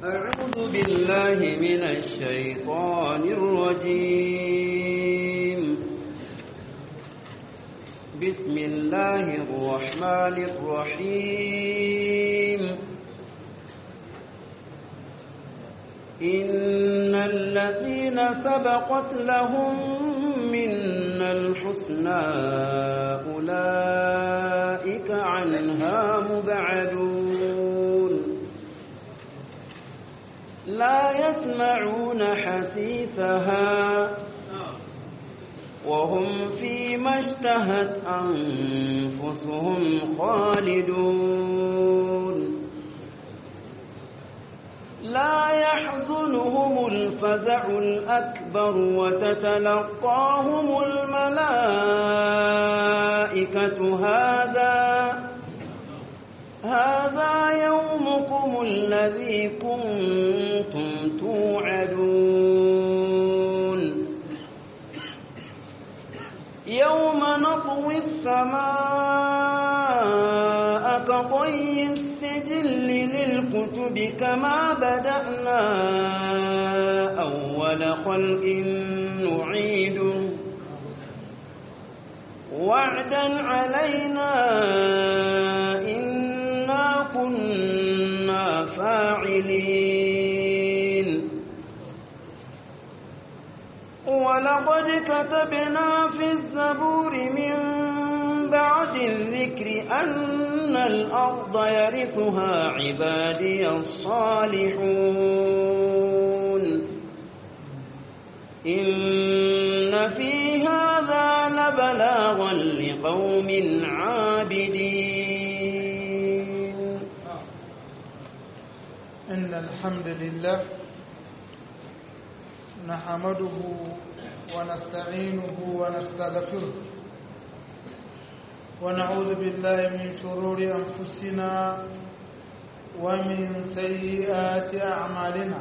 أعوذ بالله من الشيطان الرجيم بسم الله الرحمن الرحيم إن الذين سبقت لهم منا الحسنى أولئك عنها مبعدون لا يسمعون حسيسها وهم فيما اشتهت أنفسهم خالدون لا يحزنهم الفزع الأكبر وتتلقاهم الملائكة هذا هذا يومكم الذي كنتم توعدون يوم نطوي السماء كطي السجل للكتب كما بدأنا أول خلق نعيده وعدا علينا إنا كنا فاعلين ولقد كتبنا في الزبور من بعد الذكر أن الأرض يرثها عبادي الصالحون إن في هذا لبلاغا لقوم عابدين إن الحمد لله نحمده ونستعينه ونستغفره ونعوذ بالله من شرور أنفسنا ومن سيئات أعمالنا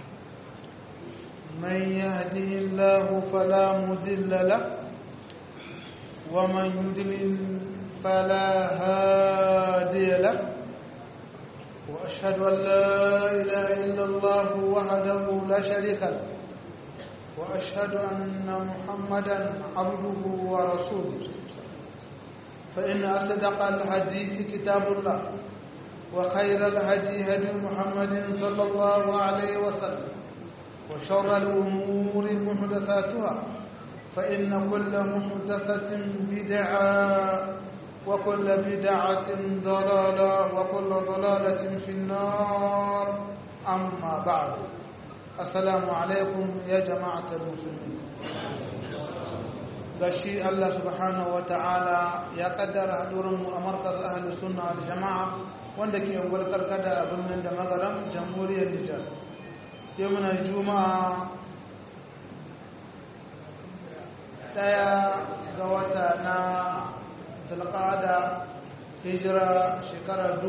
من يهده الله فلا مضل له ومن يضلل فلا هادي له وأشهد أن لا إله إلا الله وحده لا شريك له وأشهد أن محمدا عبده ورسوله فإن أصدق الحديث كتاب الله وخير الهدي هدي محمد صلى الله عليه وسلم وشر الأمور محدثاتها فإن كل محدثة بدعة وكل بدعة ضلالة وكل ضلالة في النار أما بعد السلام عليكم يا جماعة المسلمين gashi Allah subhanahu wata'ala ya kaddara hadurinmu a markaz ahli sunna wal jama'a wanda ke ungwar karkada a birnin da magaram jamhuriyar Nijar yau muna juma'a daya ga wata na zulqa'ada hijira shekara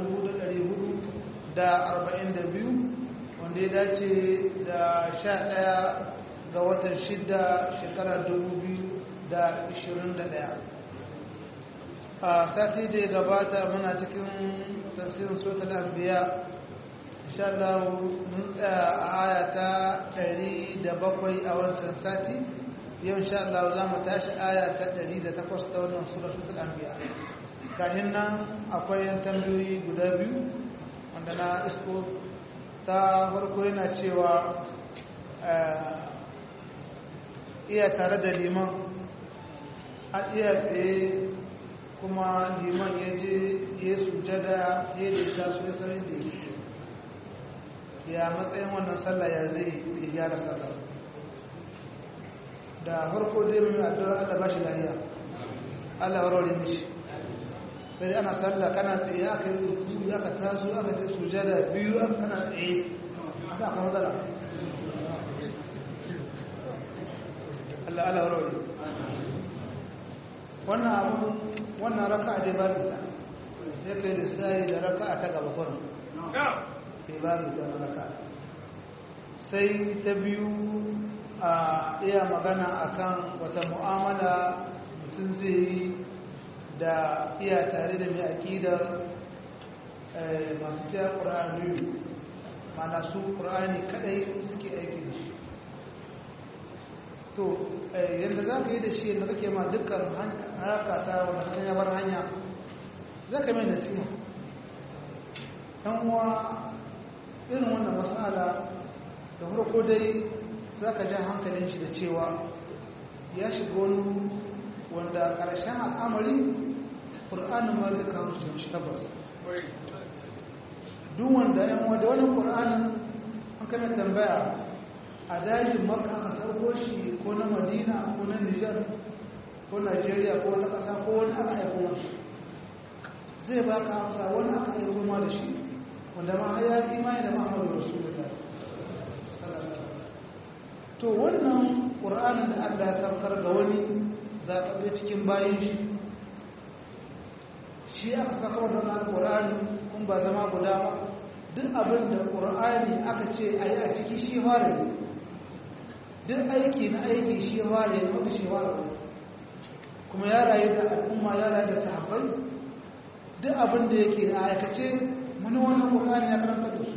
1442 wanda ya dace da 11 ga watan 6 shekara 2021 a sati da ya gabata muna cikin tasirin sotar ambiya insha Allah mun tsaya a ayata 107 a wancan sati yau insha Allah za mu tashi aya ta 108 ta wannan suratul anbiya kafin nan akwai yan tambayoyi guda biyu wanda na isko ta farko yana cewa iya tare da liman a iya tsaye kuma liman ya je ya sujada ya da ta su ya sanin da yake ya matsayin wannan sallah ya zai ya gyara sallah da farko dai mai addu'a Allah ba shi lahiya Allah warware mishi sai ana sallah kana tsaye aka yi ruku aka taso aka ce sujada biyu kana tsaye aka aka matsala Allah Allah warware wannan abu wannan raka'a dai ba ta sai kai da sai da raka'a ta gaba kurin sai ba ta raka'a sai ta biyu a iya magana akan wata mu'amala mutum zai yi da iya tare da mai aƙidar masu tiya ƙura'ani mana su ƙur'ani kadai suke aiki da shi to yadda za ka yi da shi yadda kake ma dukkan harka ta wanda kasan ya bar hanya za ka mai nasiha ɗan uwa irin wannan matsala da farko dai za ka ja hankalin shi da cewa ya shiga wani wanda ƙarshen al'amari ƙur'anin ma zai kawo shi tabbas duk wanda yan wanda wani ƙur'anin an kame tambaya a dajin maka aka sarko shi ko na madina ko na nijar ko najeriya ko wata ƙasa ko wani aka aiko masu zai ba ka amsa wani aka aiko ma da shi wanda ma ya imani da muhammadu rasulullah to wannan ƙur'anin da allah ya saukar ga wani zaɓaɓɓe cikin bayan shi shi aka saka wannan alƙur'ani kun ba zama guda ba duk abin da ƙur'ani aka ce a yi a ciki shi fara ne duk aiki na aiki shi fara ne wanda shi fara ne kuma ya rayu da al'umma ya rayu da sahabbai duk abin da yake a aikace mani wannan ƙur'ani ya karantar da su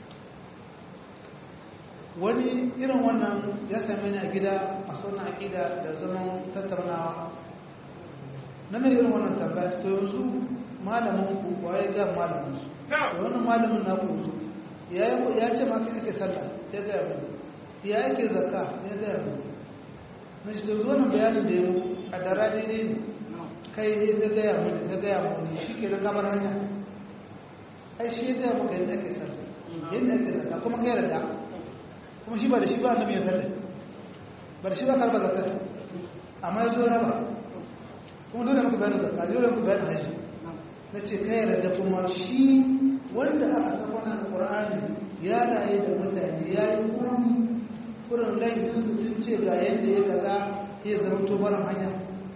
wani irin wannan ya same ni a gida a sauran aƙida da zaman tattaunawa na mai irin wannan tambaya to yanzu malamin ku waye ga malamin su da wannan malamin na ku ya ya ce ma kai ake sallah ya ga mu ya ake zakka ya ga mu na shi to wannan bayanin da yau a dara daidai ne kai ya ga ga mu ga ga mu shi ke da kamar hanya ai shi ya ga mu ga yadda ake sallah yadda ake zakka kuma kai yarda kuma shi ba da shi ba annabi ya sallah ba da shi ba karba zakka amma ya zo raba kuma dole muku bayanin zakka dole muku bayanin haji na ce kai yarda kuma shi wanda aka saba na alqur'ani ya raye da mutane ya yi kurmi kurin laifin su sun ce ga yadda ya kaza ya zama to barin hanya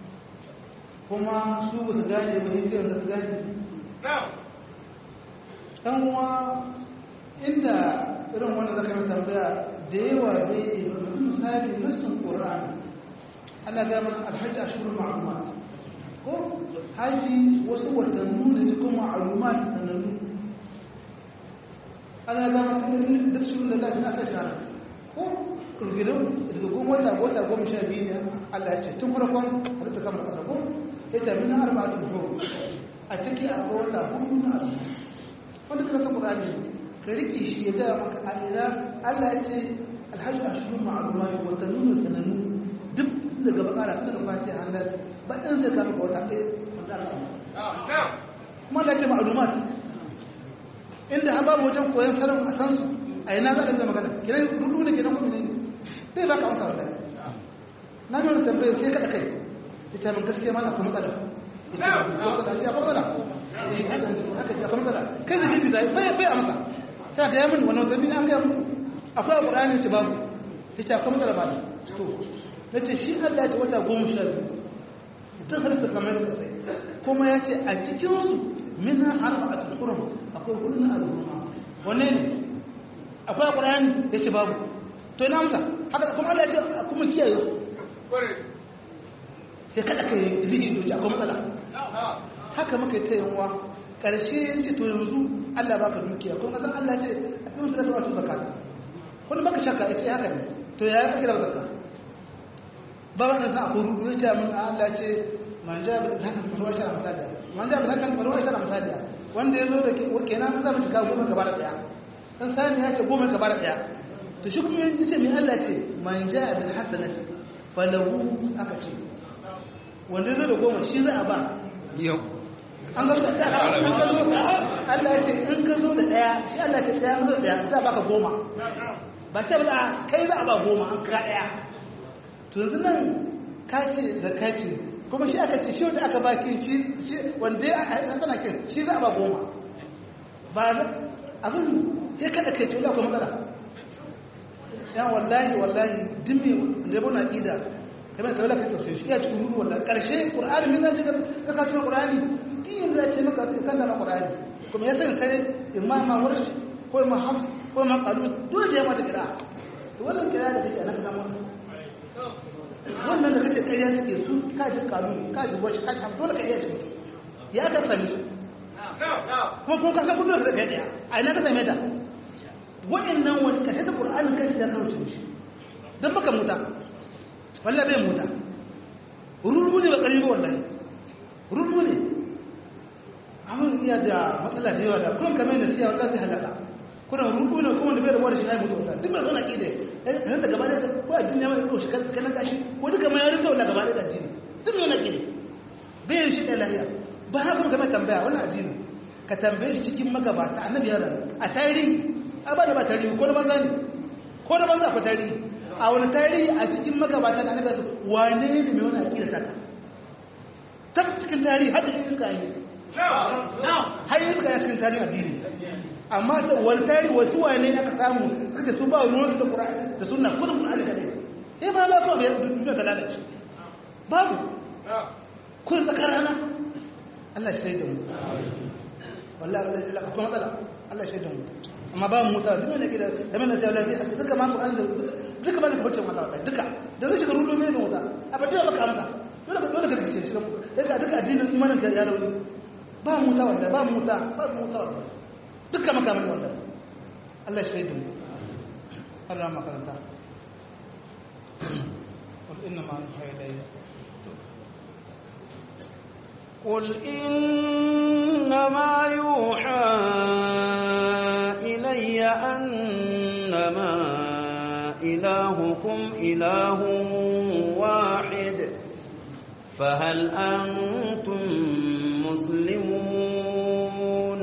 kuma su ba su gane ba hijiyar da su gane ɗan uwa inda irin wanda zaka mai tambaya da yawa bai yanzu misali nassin qur'ani ana ga mana alhaji ashurul ma'lumat ko haji wasu watannu da cikin ma'lumat sanannu ana ga mana da su da Allah na shara ko kurgidan daga goma wata wata goma sha biyu ne Allah ya ce tun farkon halitta kamar kasa ko ya ce min arba'atul hur a ciki akwai wata hudu na azumi wanda kana san qur'ani ka rike shi ya gaya maka a ina Allah ya ce alhaji a shirin ma'aluma ne wata nuna sanannu duk daga bakara daga fatiha hannar ba ɗin zai kama ka wata ɗaya wanda Allah kuma Allah ya ce ma'aluma inda an babu wajen koyon sanin a san su a ina za ka zama magana kiran rudu ne kiran kuma ne sai ba ka amsa wallahi na ji wani tambayar sai kaɗa kai ita min gaskiya mana kuma matsala ita ba matsala ya matsala haka ce akwai matsala kai da gibi zai bai bai amsa ta ga yamin wannan zabi an ga mu akwai alqur'ani ce babu yace akwai matsala ba to nace shi Allah ya ce wata goma sha biyu duk har ta kamar da sai kuma ya ce a cikin su minha arba'atul hurum akwai kullun al-hurum wanne ne akwai alqur'ani yace babu to ina amsa haka kuma Allah ya ce kuma kiyaye su sai kada kai zihi doji akwai matsala haka muka yi ta yanwa ƙarshe ya ce to yanzu Allah ba ka dukiya kuma kasan Allah ce a cikin da wato zakka wani baka shakka ya ce haka ne to ya yi kira zakka ba wanda san akwai rubu ya ce min Allah ce man ja bi hakan farwa shara masadiya man ja bi hakan farwa shara masadiya wanda ya zo da kenan an zama shiga goma gaba da daya dan sani ya ce goma gaba da daya to shi kuma ya ce mai Allah ce man ja bi hasanati falahu aka ce wanda zai da goma shi za a ba yau an ga da an ga zo Allah ya ce in ka zo da daya shi Allah ya ce daya zo da daya za a baka goma ba sai ba kai za a ba goma an ka daya to yanzu nan ka ce da ka ce kuma shi aka ce shi wanda aka ba kin shi wanda ya sana kin shi za a ba goma ba abin ya kada kai ce wanda akwai matsala ya wallahi wallahi dimmi da bana aqida kamar da wala tafsir shi ya cikin ruwa wallahi karshe qur'ani min zai ka ka cikin qur'ani din zai ce maka ka kalla qur'ani kuma ya san kai imma ma warshi ko ma hafs ko ma qalu dole ya mata kira to wannan kira da kake nan samu wannan da kace kai ya suke su ka ji qalu ka ji warshi ka ji hafs dole ka iya cikin ya ka sami su kuma ko ka san kullum da kai daya a ina ka same ta wa'annan wani kashe da qur'anin kashi da kawo shi dan baka muta wallahi bai muta rurru ne ba karimi wallahi rurru ne abin iya da matsala da yawa da kuma kamar da siya wata sai halaka kuna rurru ne kuma da bai da wani shi haibu da wata duk mai zona kide kan da gaba da ko addini ma da shi kan kan kashi ko duka mai yarin taula gaba da addini duk mai zona kide bai shi da lahiya ba haka kuma kamar tambaya wannan addini ka tambaye shi cikin magabata annabi ya rabu a tarihi a ba da ba tarihi ko da banza ne ko da banza ko tarihi a wani tarihi a cikin magabata da annabi su wane ne mai wani akida taka ta cikin tarihi har da iska yi har yi iska ya cikin tarihi addini amma da wani tarihi wasu wane aka samu suka su ba ruwan da qur'ani da sunna kudin qur'ani da dai eh ba ba ko bai duniya ta lalace babu kun tsakar rana Allah shi da mu wallahi Allah akwai matsala Allah shi da mu amma ba mu mutuwa duk wanda ke da game da tawa lafiya duka ma Qur'an da duka ba da kabarcin mata wallahi duka da zai shiga rulo mai da wuta a ba dole baka amsa dole dole ka kace shi daga duka addinin imanin ka ya rauni ba mu mutuwa wallahi ba mu mutuwa ba mu mutuwa wallahi duka makamin wallahi Allah shi da mu Allah makaranta قل إنما أوحي إلي قل إنما يوحى إلي أنما إلهكم إله واحد فهل أنتم مسلمون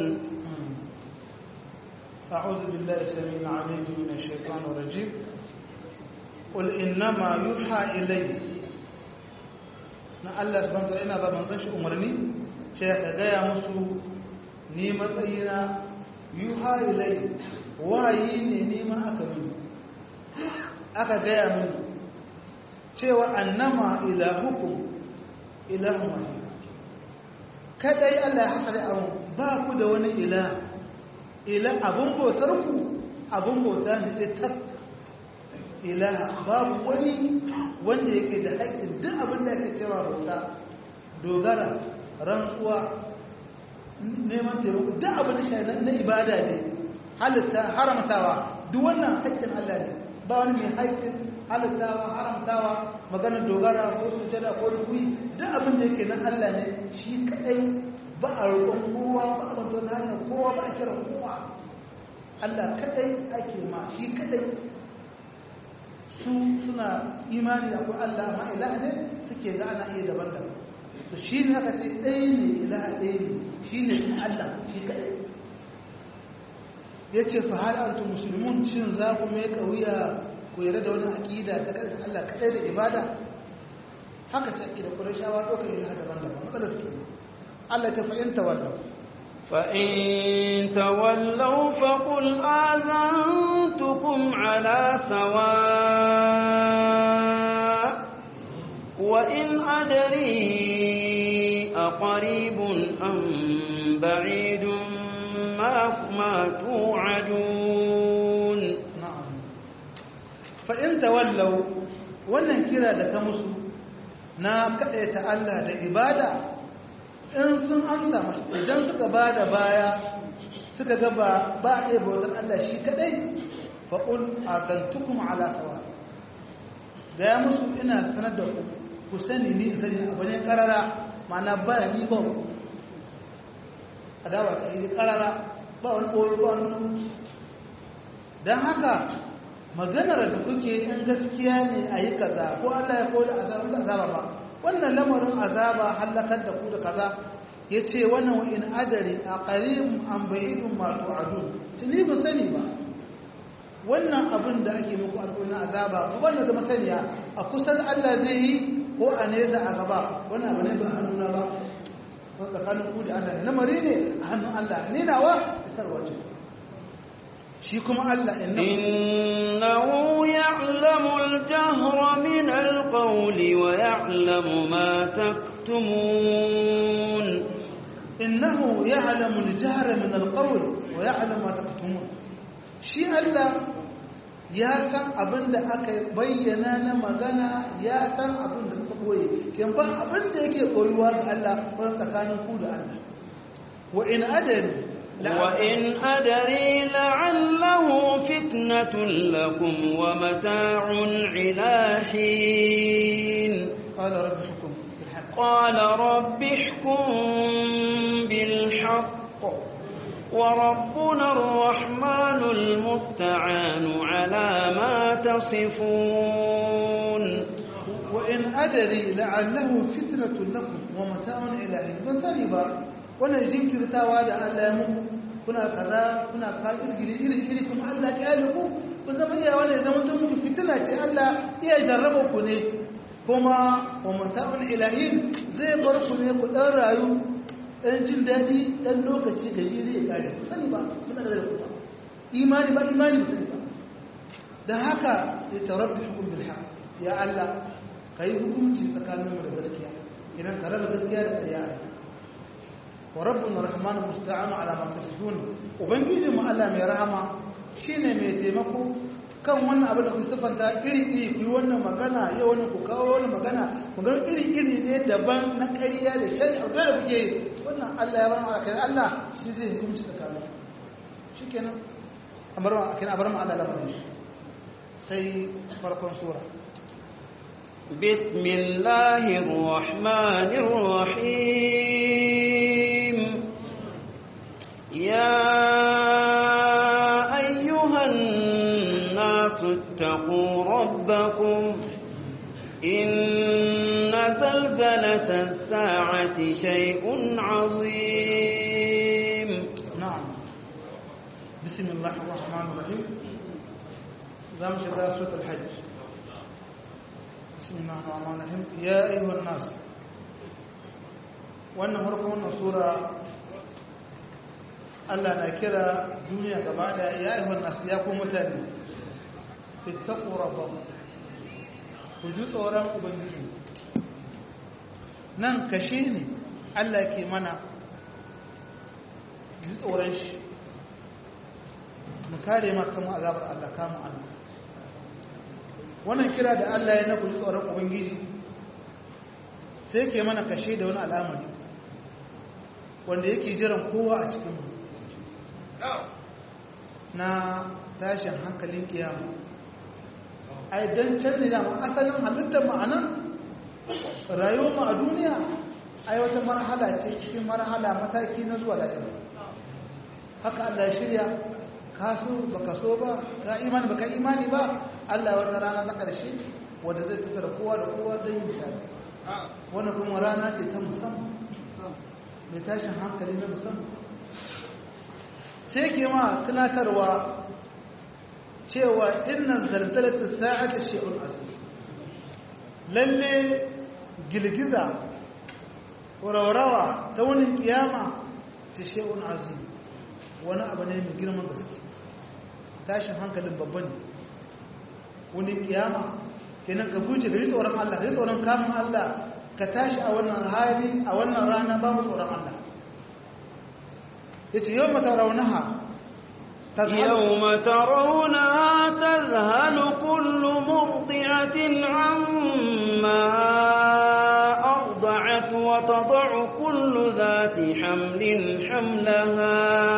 أعوذ بالله السميع العليم من الشيطان الرجيم قل إنما يوحى إلي na Allah subhanahu wa ta'ala ina ba manzon shi umarni sai ka gaya musu ni matsayina yuha ilai wayi ne ni ma aka yi aka gaya mini cewa annama ilahukum ilahun wahid kadai Allah ya hasare abu ba ku da wani ila ila abun bautar ku abun bauta ne sai tak ilaha babu wani wanda yake da haƙƙin duk abin da yake cewa bauta dogara rantsuwa neman taimako duk abin da shi na ibada ne halitta haramtawa duk wannan haƙƙin Allah ne ba wani mai haƙƙin halittawa haramtawa maganar dogara ko sujada ko rukui duk abin da yake na Allah ne shi kadai ba a roƙon kowa ba a banto na hanyar kowa ba a kira kowa Allah kadai ake ma shi kadai su suna imani da akwai Allah ma ilaha ne suke ga ana iya daban-daban to shi ne aka ce ɗaya ne ilaha ɗaya ne shi ne shi Allah shi kaɗai ya ce fa har antu musulmun shin za ku mai ƙauya ku yarda da wani aƙida ta ƙarfin Allah kaɗai da ibada haka ce aƙida kuma shawa ɗaukar ilaha daban-daban matsalar suke Allah ta fahimta wannan فإن تولوا فقل آذنتكم على سواء وإن أدري أقريب أم بعيد ما ما توعدون na'am fa in tawallau wannan kira da ka musu na kadaita Allah da ibada in sun amsa masu idan suka bada baya suka ga ba ba iya bautar Allah shi kadai fa qul adantukum ala sawa da ya musu ina sanar da ku ku sani ni sani abu ne karara ma'ana ba ni ba ku. adawa ta yi karara ba wani ɓoye ba wani don haka maganar da kuke in gaskiya ne a yi kaza ko Allah ya koda azabin azaba ba wannan lamarin azaba halakar da ku da kaza ya ce wannan wa'in adari a ƙarin an bayidun masu adu tuni ba sani ba wannan abin da ake muku alƙulun azaba ba wannan da masaniya a kusan Allah zai yi ko a nesa a gaba wannan abu ne ba hannuna ba wani tsakanin ku da Allah lamari ne a hannun Allah ne nawa isarwa ce shi kuma Allah إنه يعلم الجهر من القول ويعلم ما تكتمون innahu ya'lamu al-jahra min al-qawl wa ya'lamu ma taktumun shi Allah ya san abinda aka bayyana na magana ya san abinda kuka koyi kin ba abinda yake koyuwa ga Allah ko tsakanin ku da Allah wa in adari وإن أدري لعله فتنة فتنة لكم ومتاع إلى حين قال رب حكم بالحق قال رب احكم بالحق وربنا الرحمن المستعان على ما تصفون وإن أدري لعله فتنة لكم ومتاع إلى حين ban sani ba wannan jinkirtawa da Allah ya muku kuna kaza kuna kafir giri iri iri kuma Allah ya yi ku ku zama iya wannan zama tun muku fitina ce Allah iya jarraba ku ne kuma wa mata'un ilahin zai bar ku ne ku dan rayu dan jin daɗi dan lokaci gajeri ya kare ku sani ba muna da ku ba imani ba imani ba sani ba dan haka ya tarabbi hukum bil haqq ya Allah kai hukunci tsakaninmu da gaskiya idan ka raba gaskiya da ƙarya wa rabbuna rahmanu musta'anu ala ma tasifun ubangijin mu Allah mai rahama shine mai taimako kan wannan abin da ku sifanta iri iri ku yi wannan magana yau wannan ku kawo wannan magana magana iri iri ne daban na ƙarya da shari'a da kuke wannan Allah ya bar mu akai Allah shi zai hukunci tsakanin shikenan amar mu akai abar mu Allah lamarin sai farkon sura بسم الله الرحمن الرحيم يا أيها الناس اتقوا ربكم إن زلزلة الساعة شيء عظيم نعم بسم الله الرحمن الرحيم زام شغال سورة الحج بسم الله الرحمن الرحيم يا أيها الناس wannan farkon wannan sura Allah na kira duniya gaba da ya ayyuhan nas ya ku mutane ittaqu rabbakum ku ji tsoron ubangiji nan kashe ne Allah ke mana ji tsoron shi mu kare maka mu azabar Allah kamun Allah wannan kira da Allah ya na ku ji tsoron ubangiji sai ke mana kashe da wani al'amari wanda yake jiran kowa a cikin na tashin hankalin kiyama ai don canza da asalin halittar ma'anan rayuwar mu a duniya ai wata marhala ce cikin marhala mataki na zuwa lahira haka Allah ya shirya ka so baka so ba ka imani baka imani ba Allah ya wata rana na ƙarshe wanda zai fitar da kowa da kowa don yin shafi wannan kuma rana ce ta musamman mai tashin hankali na musamman sai ke ma tunatarwa cewa innan zalzalatin sa'ata shi'un asir lalle girgiza raurawa ta wani kiyama ta shi'un azim wani abu ne mai girman gaske tashin hankalin babban ne wani kiyama kenan ka guje da yi tsoron Allah ka yi tsoron kamun Allah ka tashi a wannan hali a wannan rana babu tsoron Allah yace yau mata raunaha يوم ترونها تذهل كل مرضعة عما أرضعت وتضع كل ذات حمل حملها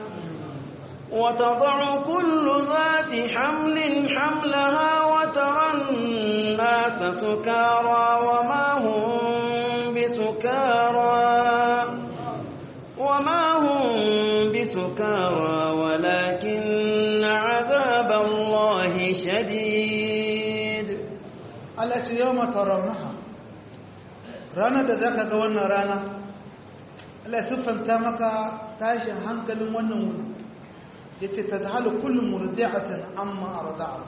وتضع كل ذات حمل حملها وترى الناس سكارى وما هم بسكارى وما هم بسكارى ولكن عذاب الله شديد التي يوم ترونها رانا da zaka ga wannan rana Allah siffanta maka tashin hankalin wannan wuri yace tadhalu kullu murdi'atin amma arda'a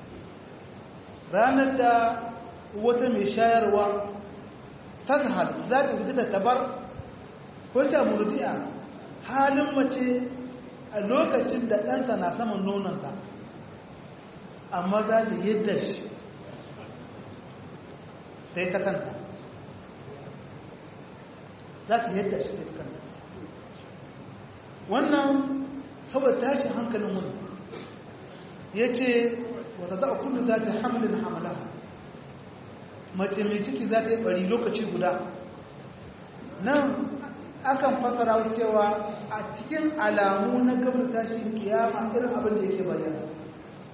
ranar da wata mai shayarwa tadhal za ta fita tabar ko ta murdi'a halin mace a lokacin da ɗansa na saman nononta amma za ta yadda shi sai ta kanta za ta yadda shi ta kanta wannan saboda tashin hankalin wani ya ce wata za a kudu za ta hamlin hamala mace mai ciki za ta yi bari lokaci guda nan akan fasara cewa a cikin alamu na gabar tashin kiyama irin abin da yake bayyana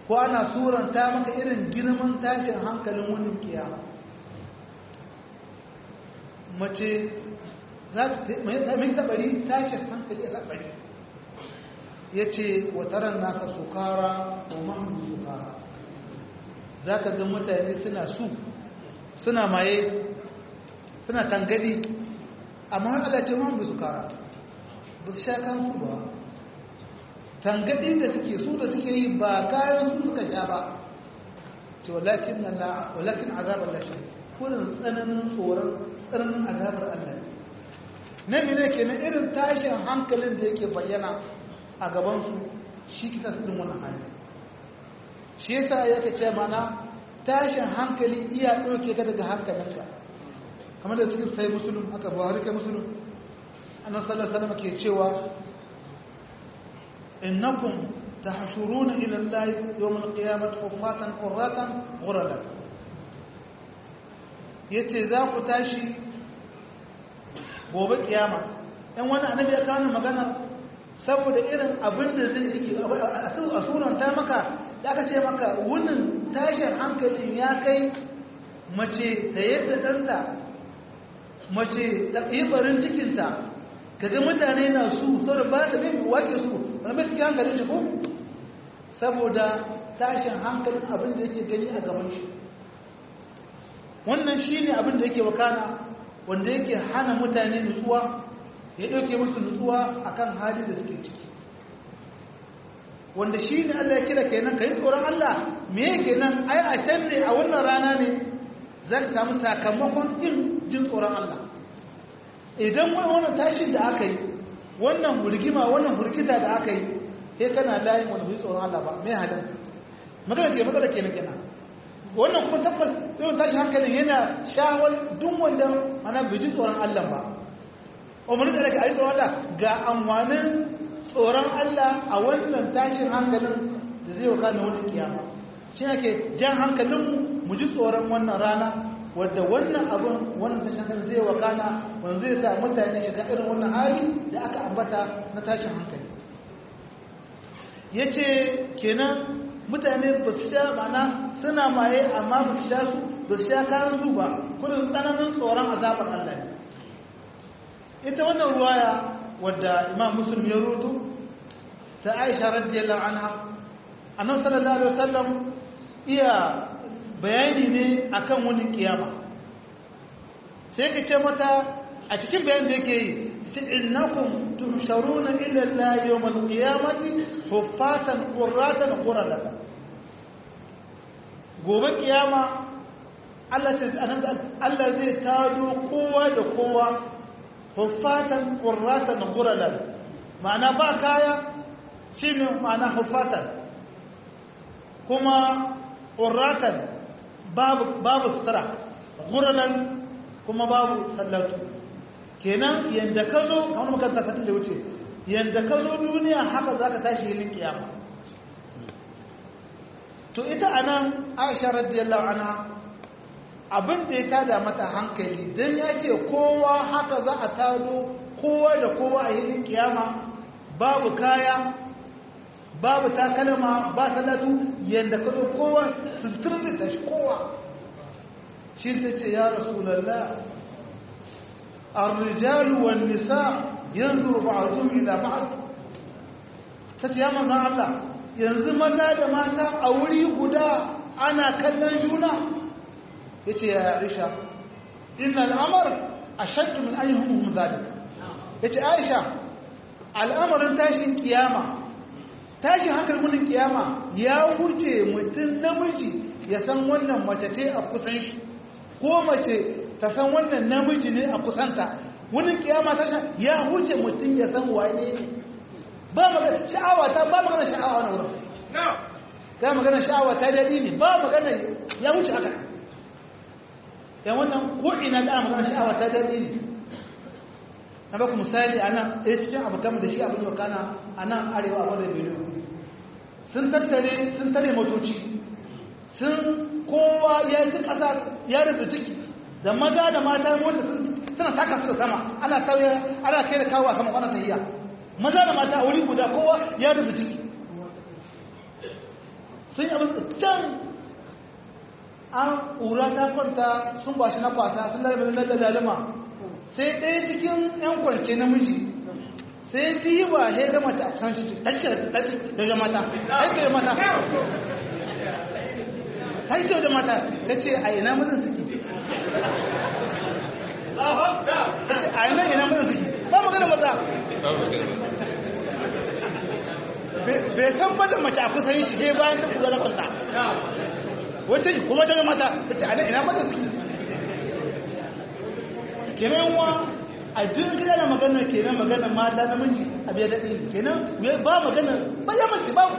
ko ana suranta maka irin girman tashin hankalin wani kiyama mace za ta mai tabari tashin hankali a tabari ya ce wataran nasa sukara wa mahamdu sukara za ka ga mutane suna su suna maye suna tangadi amma Allah ce mahamdu sukara ba su sha kansu ba tangadi da suke su da suke yi ba kayan su suka sha ba ce walakin azabar lashe kurin tsananin tsoron tsananin azabar Allah na mene ke na irin tashin hankalin da yake bayyana a gabansu shi kisa su wannan hali shi yasa yake ce mana tashin hankali iya ɗauke ka daga hankalinka kamar da cikin sai musulun haka buhari kai musulun annan sallar salama ke cewa innakum tahshuruna ila allahi yawm alqiyamati huffatan qurratan ghuralan yace za ku tashi gobe kiyama ɗan wani annabi ya kawo magana saboda irin abin da zai yake a sunanta maka da aka ce maka wunin tashin hankalin ya kai mace ta yadda ɗanta mace ta barin cikinta kaga mutane na su saboda ba da mai wake su wani mai cikin hankalin shi ko saboda tashin hankalin abin da yake gani a gaban shi wannan shi ne abin da yake wakana wanda yake hana mutane nutsuwa ya ɗauke musu nutsuwa akan hali da suke ciki wanda shi ne Allah ya kira kenan ka yi tsoron Allah me yake nan ai a can ne a wannan rana ne za ka samu sakamakon jin jin tsoron Allah idan wannan tashin da aka yi wannan burgima wannan burkita da aka yi sai kana layin wani bai tsoron Allah ba me halin magana ke magana kenan kenan wannan kuma tabbas yawan tashi hankalin yana shawar duk wanda ana bai ji tsoron Allah ba umarni da daga ayi tsoron Allah ga amfanin tsoron Allah a wannan tashin hankalin da zai waka na wani kiyama shi ake jan hankalinmu mu ji tsoron wannan rana wadda wannan abin wannan tashin hankalin zai waka na wanda zai sa mutane shiga irin wannan hali da aka ambata na tashin hankali ya ce kenan mutane ba su sha mana suna maye amma ba su sha su ba su sha kayan su ba kudin tsananin tsoron azabar Allah ne ita wannan ruwaya wadda imam muslim ya rutu ta aisha radiyallahu anha annabi sallallahu alaihi wasallam iya bayani ne akan wani kiyama sai ka ce mata a cikin bayan da yake yi ce innakum tuhsharuna ila Allah yawmal qiyamati huffatan qurratan qurada gobe kiyama Allah ce Allah zai tado kowa da kowa huffatan qurratan qurada ma'ana ba kaya shine ma'ana huffatan kuma qurratan babu babu sutura quradan kuma babu sallatu kenan yanda ka zo kamar makaranta satin da wuce yanda ka zo duniya haka za ka tashi hilin kiyama to ita a nan aisha radiyallahu anha abin da ya tada mata hankali don ya ce kowa haka za a tado kowa da kowa a hilin kiyama babu kaya babu takalma ba salatu yanda ka zo kowa suturin da shi kowa shi ta ce ya rasulallah الرجال والنساء ينظر بعضهم إلى بعض tace ya manzan Allah yanzu maza da mata a wuri guda ana kallon juna yace ya Aisha inna al'amar ashaddu min ayyuhum zalik yace Aisha al'amarin tashin kiyama tashin hankalin kiyama ya huce mutum namiji ya san wannan mace ce a kusan shi ko mace ta san wannan namiji ne a kusanta wani kiyama ta ya huce mutum ya san wane ne ba magana sha'awa ta ba magana sha'awa na wurin ga magana sha'awa ta dadi ne ba magana ya huce haka yan wannan ko ina da magana sha'awa ta dadi ne na baku misali a nan ɗaya cikin abu kama da shi abin da kana a nan arewa a wadda benin sun tattare sun tare motoci sun kowa ya ci ƙasa ya rufe ciki da maza da mata wanda suna taka su da sama ana tauye ana kai da kawo a sama kwanan tahiya maza da mata a wuri guda kowa ya rufe ciki sun yi abin can an ƙura ta kwanta sun ba shi na kwasa sun lalama na lalama sai ɗaya cikin ‘yan kwance namiji sai ta yi ba sai ga mata san shi ta shi da ga mata ta shi da mata ta shi da mata ta ce a ina mazan suke ta ce a ina ina mazan suke ba magana maza bai san ba da mace a kusa yi shi bayan ta kula da kwanta wacce kuma ta mata ta ce ana ina mata suke kenan wa a jin gida na magana kenan magana mata namiji a biya daɗi kenan ba magana ba ya mace ba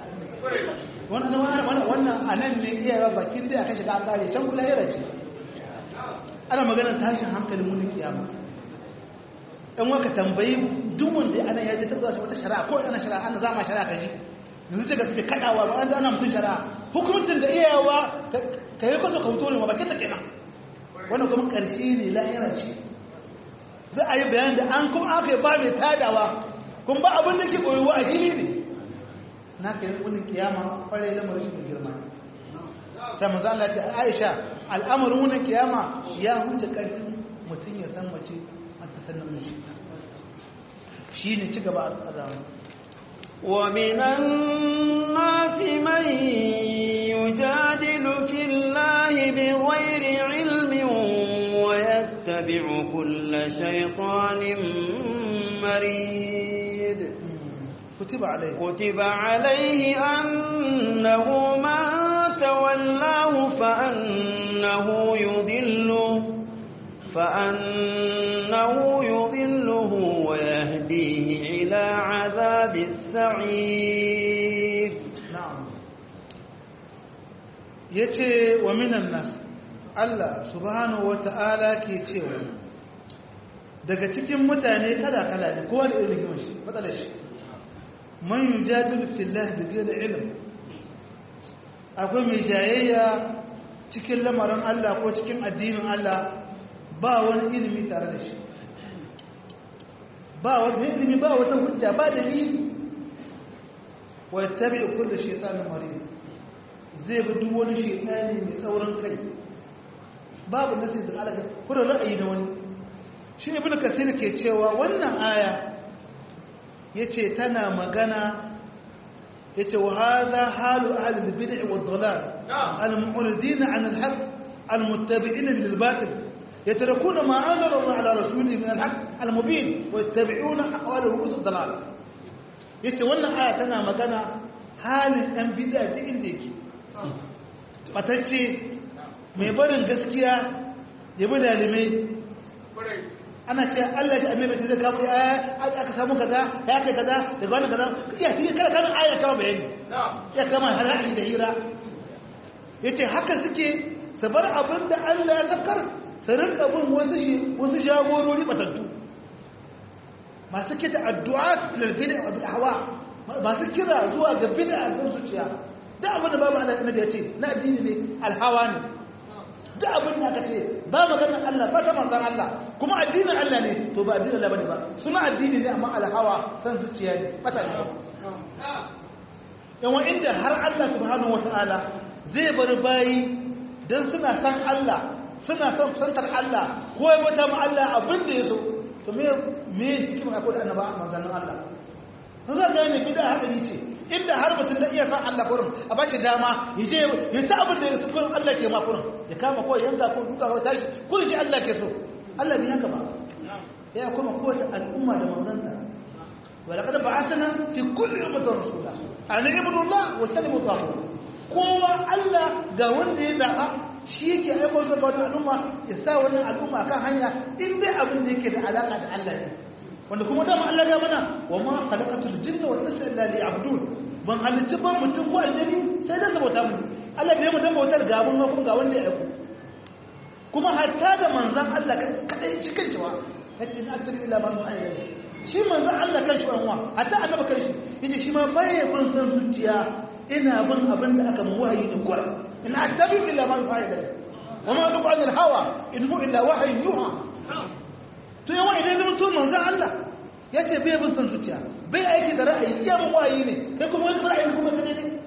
wannan a nan ne iya ba bakin da aka shiga an kare can kula yara ce ana magana tashin hankalin munin kiyama in waka tambayi duk wanda ana ya ji ta zuwa wata shari'a ko ana shari'a ana zama shari'a ka ji yanzu daga suke kadawa ba an zana mutum shari'a hukuncin da iyawa ka yi kwaso ka fito ne ma bakin ta kenan wannan kuma karshe ne lahira ce za a yi bayan da an kuma aka yi ba mai tadawa kuma ba abin da ke koyowa a hili ne na ka yi kunin kiyama kwarai da marashi mai girma sai manzo Allah ce Aisha al'amarin wannan kiyama ya huce karfin mutum ya san mace an ta san namiji shine ci gaba a ومن الناس من يجادل في الله بغير علم ويتبع كل شيطان مريد كتب عليه كتب عليه أنه من تولاه فأنه يضله فأنه يضله ويهديه إلى عذاب السعير na'am yace wa minan nas Allah subhanahu wata'ala ke cewa daga cikin mutane kala kala ne kowa da irin hikimar shi matsalar shi man yujadilu fillahi bighayri ilm akwai mai jayayya cikin lamarin Allah ko cikin addinin Allah ba wani ilimi tare da shi ba wani ilimi ba wata hujja ba dalili wa yattabi'u kullu shaytanin marid zai bi duk wani shaytani mai tsaurin kai babu nasi da alaka kuma ra'ayi na wani shi ibn kasir ke cewa wannan aya yace tana magana yace wa hadha halu ahli al-bid'ah wa ad-dhalal al-mu'ridin 'an al-haqq al-muttabi'in lil batil يتركون ما أنزل الله على رسوله من الحق المبين ويتبعون أقوال رؤوس الضلال yace wannan aya tana magana halin ɗan bid'a ta inda yake fatacce mai barin gaskiya ya bi dalimai ana ce Allah ya annabi ta zaka ya aka samu kaza ya kai kaza da wani kaza ya shi kada kana aya kama bayani ya kama harari da hira yace haka suke su bar abin da Allah ya sakar su rinka bin wasu wasu jagorori batattu masu kita addu'a lil bid'a wa hawa masu kira zuwa ga bid'a sun zuciya da abin da babu annabi ya ce na addini ne alhawa ne da abin da aka ce ba maganar Allah ba ta manzon Allah kuma addinin Allah ne to ba addinin Allah bane ba suna addini ne amma alhawa san zuciya ne bata ne yawan inda har Allah subhanahu wataala zai bar bayi dan suna san Allah suna son santar Allah ko ya bata ma Allah abin da ya so to me me hikima akwai da annaba manzannin Allah to za ga ne bid'a hadari ce inda har mutum da iya san Allah kurin a ba shi dama yaje ya ta abin da ya so kurin Allah ke ma kurin ya kama ko yanka ko duka ko tashi kurin shi Allah ke so Allah bai haka ba ya kuma ko ta al'umma da manzanta wa laqad ba'athna fi kulli ummatin rasula an ibudu Allah wa sallimu tahu kowa Allah ga wanda ya zaba shi yake aiko zuwa ga wannan al'umma ya sa wannan al'umma kan hanya in dai abin da yake da alaka da Allah ne wanda kuma dama Allah ya mana wa ma khalaqatul jinna wal insa illa liya'budun ban halicci ba mutum ko aljani sai da sabota mu Allah bai mu dan bautar ga mun kuma ga wanda ya aiko kuma hatta da manzon Allah kadai cikin cewa yace in adri ila man yu'ayyi shi manzon Allah kan shi wanwa hatta annabi kan shi yace shi ma bai ban san zuciya ina bin abin da aka mu wahayi da Qur'an in attabi illa man fa'ida wa ma tuqu anil hawa in hu illa wahyi yuha to yawa idan zama to manzon Allah yace bai bin san zuciya bai aiki da ra'ayi ya mu wayi ne kai kuma wani ra'ayi kuma kai ne an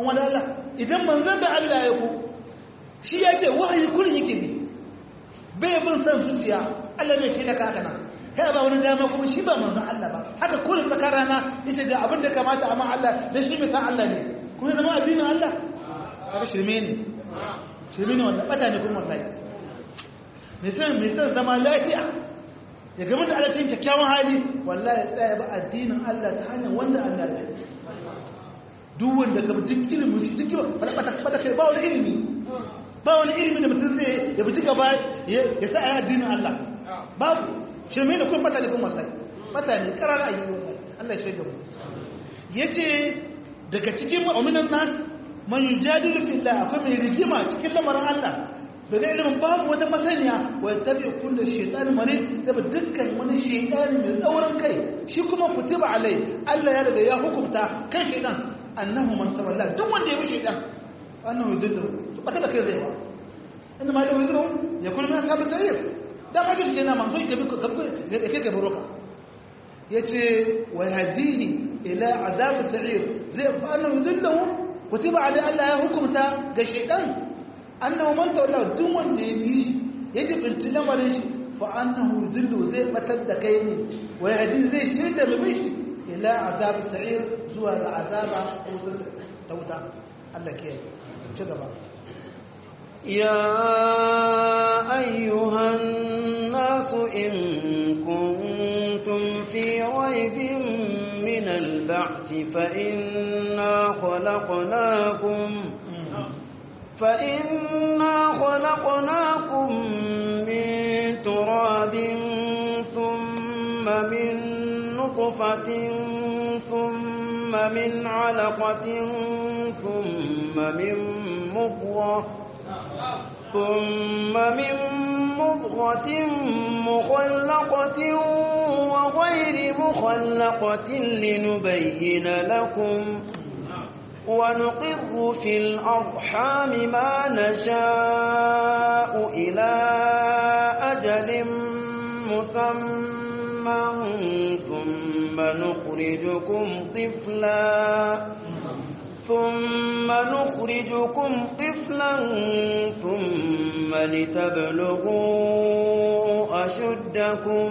an wani Allah idan manzon da Allah ya ku shi ya ce wahayi kullum yake bi bai bin san zuciya Allah bai shi da ka kana kai ba wani dama kuma shi ba manzon Allah ba haka kullum tsakar rana yace ga abin da kamata amma Allah da shi mai san Allah ne kuma zama addinin Allah kaga shirme ne shirme ne wanda bata ne kuma wallahi mai san mai san zama lafiya ya gama da alacin kyakkyawan hali wallahi ya tsaya ba addinin Allah ta hanyar wanda Allah ya duk wanda ka duk ilimin shi duk ilimin ba bata bata kai ba wani ilimi ba wani ilimi da mutum zai ya bi gaba ya sa ayi addinin Allah babu shirme da kuma bata ne kuma wallahi bata ne karara ayi wallahi Allah ya shaida mu yace daga cikin mu'minan nas man yujadilu fillah akwai mai rigima cikin lamarin Allah daga ilimin babu wata masaniya wa ya tabi kullu shaytan marid tabi dukkan wani shaytan mai tsaurin kai shi kuma kutiba alai Allah ya riga ya hukunta kan shaytan annahu man tawalla duk wanda ya bi shaytan annahu yudillu to baka da kai zai ba inda ma da wizru ya kullu na sabu tayyib da ma kishi kenan man so ya bi ka ya kai ka buruka yace wa hadihi ila azab sa'ir zai fa annahu yudillu kutiba alai Allah ya hukunta ga shaytan annahu man tawalla duk wanda ya bi shi ya jibinci lamarin shi fa annahu yudillu zai batar da kai ne wa yahdi zai shirda mai shi ila azab sa'ir zuwa ga azaba ta wuta Allah ke ci gaba يا أيها الناس إن كنتم في ريب من البعث فإنا خلقناكم فإنا خلقناكم من تراب ثم من نطفة ثم من علقة ثم من مضغة ثم من مضغة مخلقة وغير مخلقة لنبين لكم ونقر في الأرحام ما نشاء إلى أجل مسمى ثم نخرجكم طفلا ثم نخرجكم طفلا ثم لتبلغوا أشدكم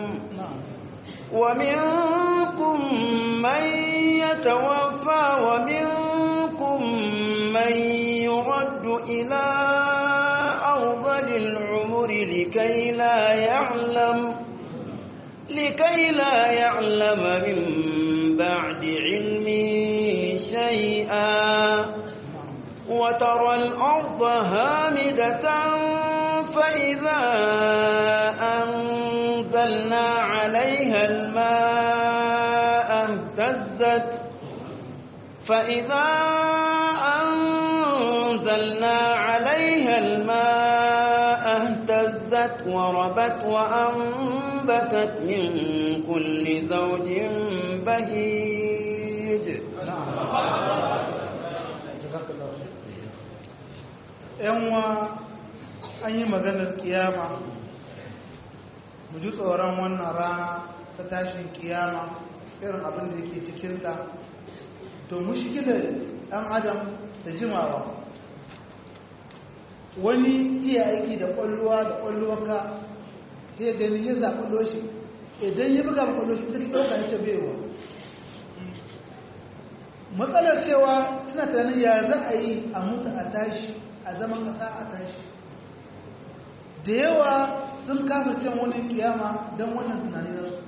ومنكم من يتوفى ومنكم من يرد إلى أرض العمر لكي لا يعلم لكي لا يعلم من بعد علم شيئا وترى الأرض هامدة فإذا أنزلنا عليها الماء اهتزت فإذا أنزلنا عليها الماء اهتزت وربت وأنبتت من كل زوج بهيج yanwa an yi maganar kiyama mu ji tsoron wannan rana ta tashin kiyama irin abin da yake cikinta to mushkilar ɗan adam da jimawa wani iya aiki da ƙwallowa da ƙwallowaka sai gani ya zaɓi loshi idan ya buga maka loshi duk ɗauka ya bewa matsalar cewa suna tunanin ya za a yi a mutu a tashi a zaman ƙasa a tashi da yawa sun kafircin wani kiyama don wannan tunani na su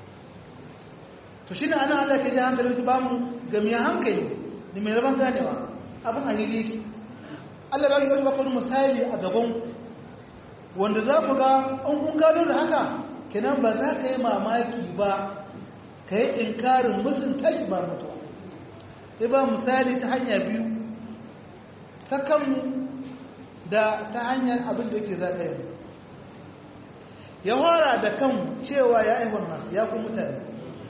to shi ne ana Allah ke ji hankali su ba mu ga mai hankali da mai rabon ganewa abin a hili yake Allah ba ki wasu bakwai misali a gaban wanda za ku ga an kun gano da haka kenan ba za ka yi mamaki ba ka yi inkarin musun tashi ba mutuwa sai ba misali ta hanya biyu ta kanmu da ta hanyar abin da yake zaɓa yau ya hora da kanmu cewa ya aihuwar nasu ya kun mutane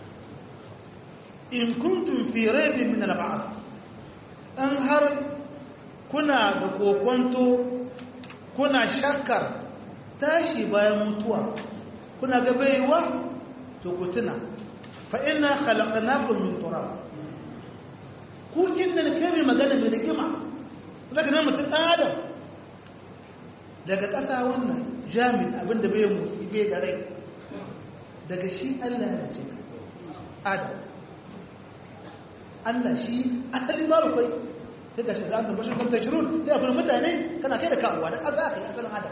in kuntum fi raibin min al-ba'th an har kuna da kokonto kuna shakkar tashi bayan mutuwa kuna ga baiwa to ku tuna fa inna khalaqnakum min turab ku kin da kai magana mai rigima saka nan mutum ɗan adam daga ƙasa wannan jami'in abinda bai motsi bai da rai daga shi Allah ya ce adam Allah shi asali babu kai sai ga shi za ka bashi kan tashirun sai a mutane kana kai da kawowa da ƙasa aka yi asalin adam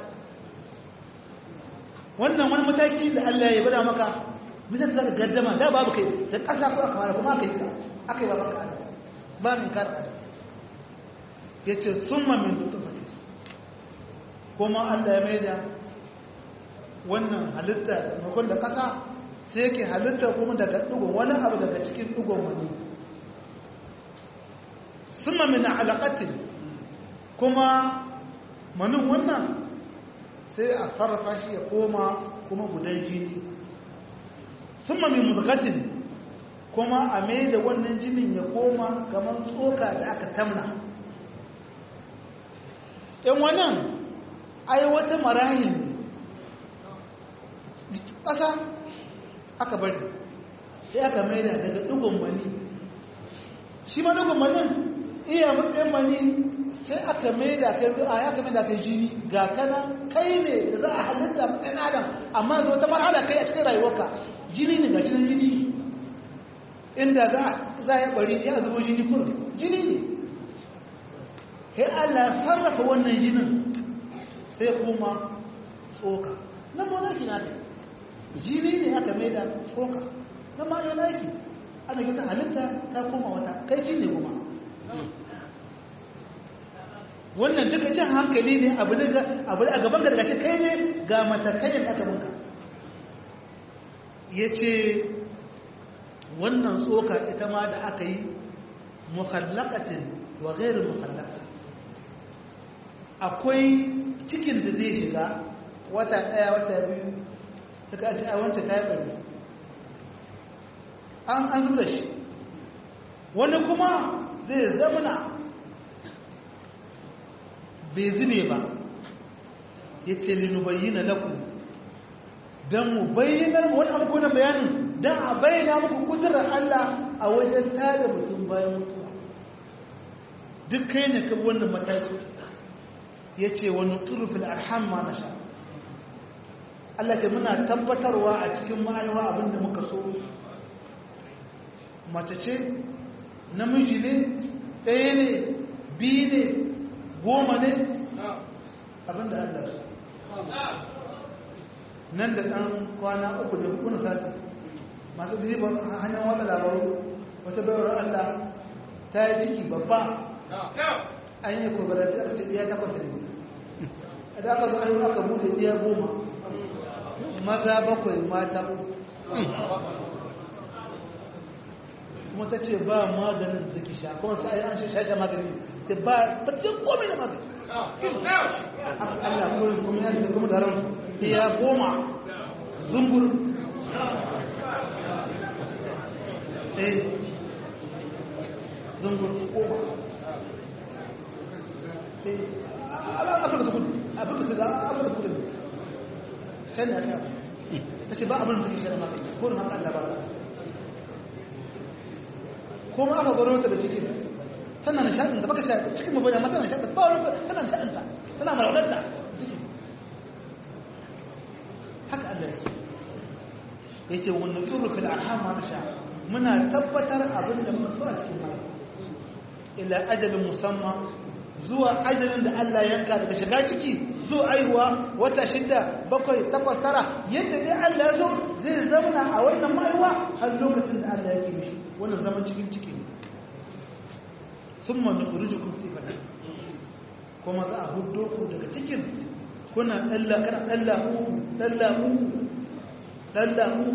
wannan wani mataki da Allah ya bada maka misali za ka gaddama da babu kai da ƙasa ko aka fara kuma aka yi aka yi babanka adam ba min kar adam ya ce summa min tutufati kuma Allah ya maida wannan halitta makon da ƙasa sai yake halitta kuma daga ɗugun wani abu daga cikin ɗugun wani summa min alaƙatin kuma manin wannan sai a sarrafa shi ya koma kuma gudan jini summa min muzgatin kuma a mai da wannan jinin ya koma kamar tsoka da aka tamna ‘yan wannan ai wata marahin ƙasa aka bari sai aka mai da daga ɗugun mani shi ma ɗugun manin iya matsayin mani sai aka mai da kai a ya mai da kai jini ga kanan kai ne da za a halitta matsayin adam amma da wata marhala kai a cikin rayuwarka jini ne ga jinin jini inda za a yi bari ya zubo jini kurin jini ne sai Allah sarrafa wannan jinin sai kuma tsoka nan ma naki naka jini ne aka mai da tsoka nan ma ya naki ana gita halitta ta koma wata kai ne kuma wannan duka cin hankali ne abu a gaban da daga kai ne ga matakayin aka bunka ya ce wannan tsoka ita ma da aka yi mukhallaqatin wa ghairu mukhallaqatin akwai cikin da zai shiga wata daya wata biyu ta kaci a wancan ta yi an an zuba shi wani kuma zai zamana bai zube ba ya ce linubayyana lakum don mu bayyanar wani abubuwan bayanin don a bayyana muku kudurar Allah a wajen tada mutum bayan mutuwa duk kai ne kan wannan mataki ya ce wani turufin arham ma na sha Allah ce muna tabbatarwa a cikin ma'aiwa abinda muka so mace ce namiji ne ɗaya ne biyu ne goma ne abinda Allah so nan da ɗan kwana uku da kuna sati masu ba hanyar wata labaru wata bayar Allah ta yi ciki babba an yi kogarati aka ce ɗaya takwas ne da aka zo ayyuka aka bude ɗaya goma maza bakwai mata kuma ta ce ba maganin da ke sha kuma sai an sha sha magani ta ba ta ce komai da magani Allah kuma kuma ya ce kuma da ran ɗaya goma zumbur eh zumbur goma afirka ta kudu afirka ta afirka ta kudu can da ta ta ce ba abin da take shirin maka ko na Allah ba ko ma aka gwaro ta da cikin tana nishaɗin da baka shi cikin mabai da mata nishaɗin ba wani tana nishaɗin ta tana maraunar ta cikin haka Allah ya ce wannan turu fil arham ma nasha muna tabbatar abin da muka so a cikin mai ila ajalin musamman zuwa ajalin da Allah yanka daga shiga ciki zuwa aihuwa wata shida bakwai takwas tara yadda dai Allah zo zai zauna a wannan maiwa har lokacin da Allah yake mishi wannan zaman cikin ciki ne sun ma nukhrijukum tiflan kuma za a huddo ku daga cikin kuna dalla kana dalla mu dalla mu dalla mu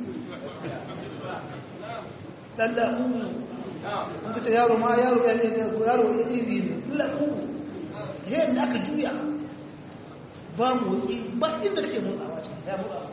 dalla mu an kace yaro ma yaro ya yaro ya iri ne lafu yadda aka juya ba motsi ba inda kake motsawa ce ya motsa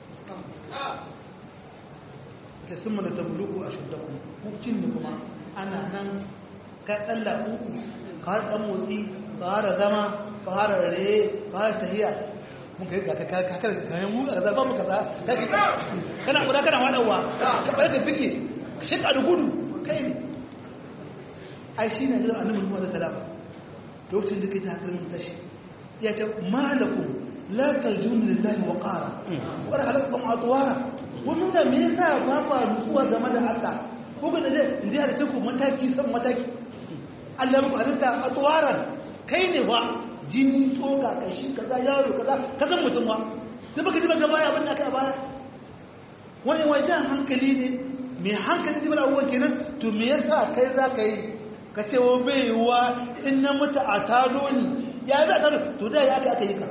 ta sun mana tabuluku a shuddaku hukuncin da kuma ana nan ka ɗan lafu ka har ɗan motsi ka har zama ka har rere ka har tahiya mun kai ga kakar kayan mu a zaba muka za kana guda kana waɗanwa ka ɓarka ka fike ka shaka da gudu kai ne ai shi ne zuwa annabi Muhammad sallallahu lokacin da kake hankalin tashi ya ce malakum la tarjun lillahi wa qara wa halaqtum atwara wannan da me yasa ba ba nutsuwa game da Allah ko ga da inda ya ce ku mataki san mataki Allah muku halitta atwaran kai ne ba jini tsoka kashi kaza yaro kaza kaza mutum ba da baka ji baka baya abin da aka baya wani wajen hankali ne mai hankali jibar abubuwan kenan to me yasa kai za ka yi ka ce wa bai yiwuwa in na mutu a tado ni ya za ta to da ya aka aka yi ka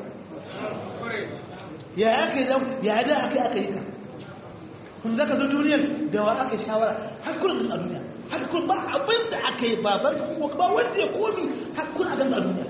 ya aka yi ya da aka aka yi ka kun za ka zo duniyar da wa aka yi shawara har kullum a duniya haka kun ba abin da aka yi ba bar ba wanda ya komi har kun a ganga a duniya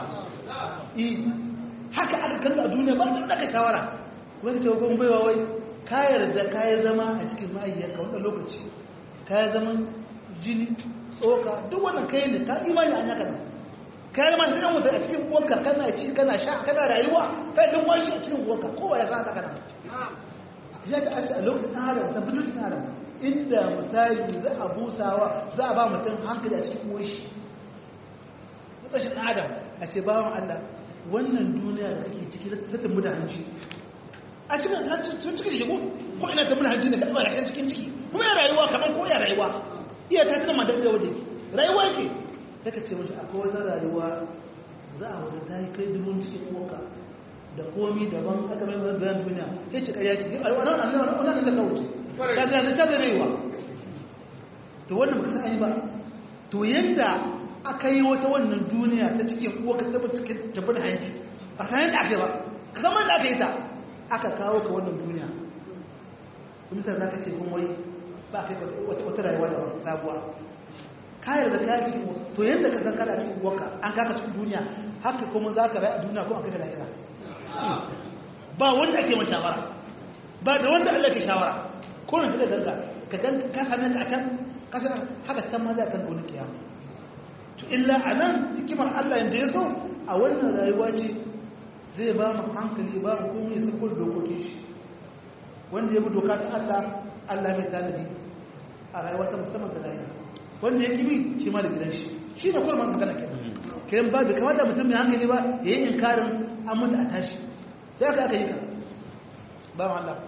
haka aka ganga a duniya ba da aka shawara wani ce wa baiwa wai ka yarda ka yi zama a cikin ma'ayyarka wanda lokaci ka yi zaman jini tsoka duk wannan kai ne ka imani an yaka ka yi masu ɗan mutum a cikin uwanka kana ci kana sha kana rayuwa ka yi washi a cikin uwanka kowa ya san kana ya ta ce a lokacin ɗan adam san fitar ɗan adam inda misali za a busawa za a ba mutum hankali a cikin uwan shi mutashin ɗan adam a ce bawan Allah wannan duniya da kake ciki ta tumbu da hanci a cikin sun cikin shigo ko ina ta muna hajji ne kaɗa rashin cikin ciki kuma ya rayuwa kamar ko ya rayuwa iya ta tuna madar da wadda yake rayuwa ke ya ka ce mashi akwai wata rayuwa za a wata ta yi kai dubun cikin koka da komi daban aka mai wani bayan duniya ya ce ƙarya ce wannan nan da kawuce ta ga ta da rayuwa to wannan ba ka sa'ani ba to yadda aka yi wata wannan duniya ta cikin koka ta cikin tabbata hanci a sanin da aka yi ba ka zama da aka yi ta aka kawo ka wannan duniya misal za ka ce kun wai ba kai wata rayuwa da sabuwa kayar da kaya cikin to yadda ka san kada cikin waka an kaka cikin duniya haka kuma za ka rayu a duniya ko a kai da lahira ba wanda ake ma shawara ba da wanda Allah ke shawara ko na da garga ka gan ka same ka a can ka san haka can ma za ka gani kiyama to illa anan hikimar Allah yanda ya so a wannan rayuwa ce zai ba mu hankali ba mu komai ya sako dokokin shi wanda ya bi doka ta Allah Allah mai tanadi a rayuwa ta musamman da lahira wanda ya kibi shi ma da gidan shi shi ne kuma masu magana kenan kiran ba bai kamata mutum mai hankali ba ya yi inkarin an mutu a tashi sai aka aka yi ka ba ma Allah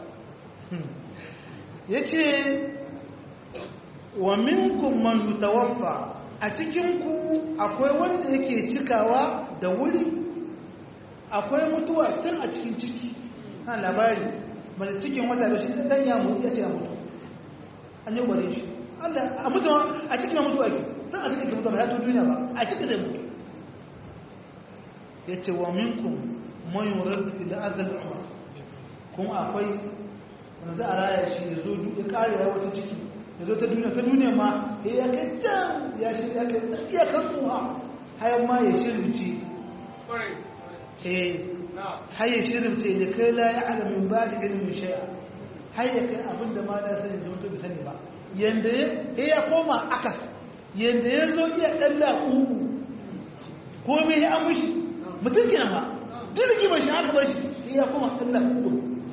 ya ce wa minkum man yutawaffa a cikin ku akwai wanda yake cikawa da wuri akwai mutuwa tun a cikin ciki kan labari mai cikin wata da shi dan ya mutu ya ce ya mutu an yi gware shi Allah a mutu a cikin mutu ake tun a cikin mutu ba ya to duniya ba a cikin zai mutu ya ce wa minkum man yurad ila azal umar kuma akwai wanda za a raya shi ya zo ya kare ya wata ciki ya zo ta duniya ta duniya ma ya kai can ya shi ya kai tsakiya kan tsuha hayan ma ya shirbici eh har ya shirbice da kai la ya alamin ba da ilimin shay'a har ya kai abin da ma da sani zama to bi sani ba yanda ya koma akas yanda ya zo iya dan laƙuƙu ko me ya amushi mutum kenan ba duk rigimar shi aka bar shi ya koma dan laƙuƙu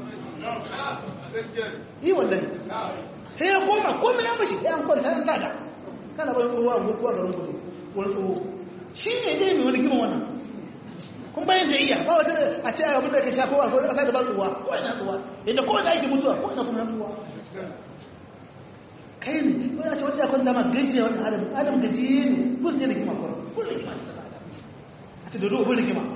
yi wallahi sai ya koma ko me ya amushi ya an kwanta an tada kana bar tsohuwa a gukuwa garin kudu wani tsoho shi ne dai mai wani gima wannan kun bayan da iya ba wata a ce abin da ka sha kowa ko a da ba tsuwa ko ina tsuwa inda kowa da ake mutuwa ko ina kuma tsuwa kai ne ko ya ce wanda kun zama gajiya wannan adam adam gajiye ne ko ne da kima ko ko da kima ta adam a ce da ruwa da kima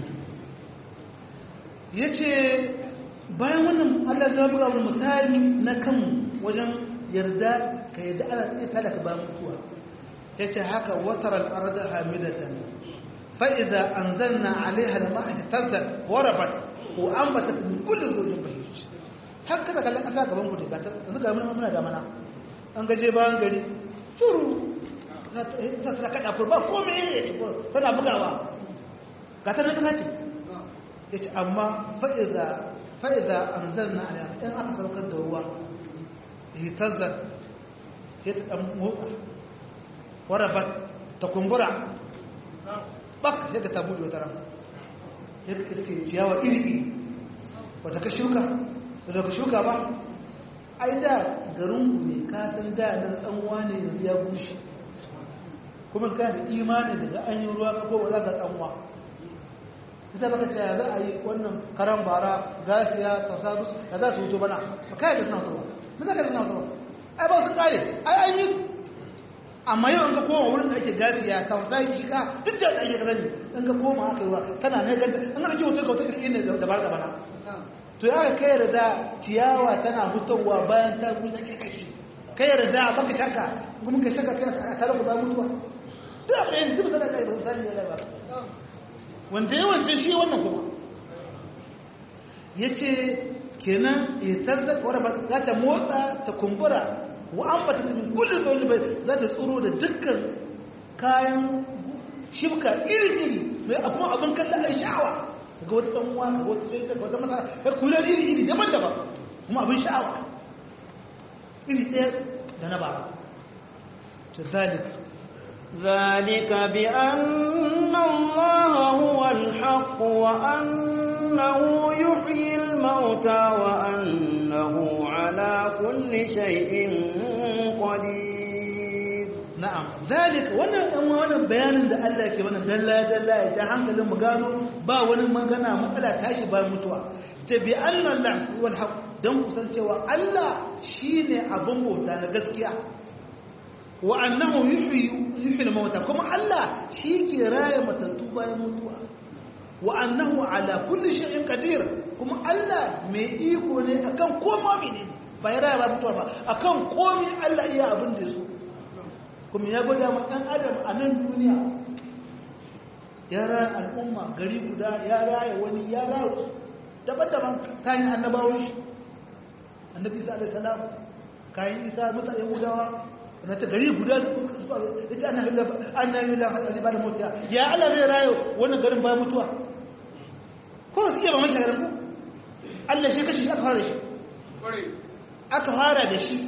yace bayan wannan Allah ya buga mu misali na kan wajen yarda ka yadda ana tsita da ka ba mutuwa yace haka wataral arda hamidatan فإذا أنزلنا عليها الماء اهتزت وربت وأنبتت من كل زوج بهيج هكذا قال لك أساك بانكو دي yanzu ga muna muna da mana an gaje bayan gari turu za ta kada kurba ko me ne tana bugawa ga ta nan ce yace amma fa'iza fa'iza anzalna alaiha in aka saukar da ruwa ihtazzat ya ta dan motsa warabat ta kumbura bak sai ka tabu da wata ran sai ka iske ciyawa iri wata ka shuka wata ka shuka ba ai da garin ku ne ka san da nan tsanwa ne yanzu ya bushe kuma kana da imani daga an yi ruwa ka koma za ka tsanwa ita baka ce za a yi wannan karan bara gasiya ta sabu da za su wuto bana ba kai da suna wuto ba me za ka da suna wuto ba ai ba su kare ai an yi amma yau an ka koma wurin da ake gasiya ta sai shi ka duk da ake ka sani in ka koma aka yi wa kana ne ganta an ga ciwo ta wata kirki ne da bar da bana to ya ka kai da ciyawa tana fitowa bayan ta busa ke kashi kai da baka shaka kuma ka shaka kai a tare ku za mutuwa duk abin duk sanar da ba sani ya ba wanda yawancin shi wannan kuma ya ce kenan ya tarzaka wadda ba za ta motsa ta kumbura wa an ba ta tafi kullum zaune bai za ta tsoro da dukkan kayan shibka iri-iri mai kuma abin kalla a sha'awa ga wata tsamuwa ga wata sai ga wata masa har kulan iri-iri daban-daban kuma abin sha'awa iri ɗaya da na ba ta zalika ذلك بأن الله هو الحق وأنه يحيي الموتى وأنه على كل شيء قدير نعم ذلك وانا وانا بيان da Allah ke wannan dalla dalla ya ta hankalin mu gano ba wani magana matsala tashi ba mutuwa ce bi anna Allah wal haq dan kusan cewa Allah shine abin bauta na gaskiya wa annahu yuhyi yuhyi al-mauta kuma Allah shi ke raya matattu bayan mutuwa wa annahu ala kulli shay'in qadir kuma Allah mai iko ne akan komai ne ba ya raya ba mutuwa ba akan komai Allah iya abin da su kuma ya gwada ma dan adam a nan duniya ya raya al'umma gari guda ya raya wani ya raya daban-daban kayan annabawan shi annabi isa alaihi salam kayan isa mutane yahudawa na ta gari guda su ya ce ana yi lafi ba da mutuwa ya ala zai rayo wannan garin bayan mutuwa ko su iya ba mashi garin ko allah shi kashi aka fara shi aka fara da shi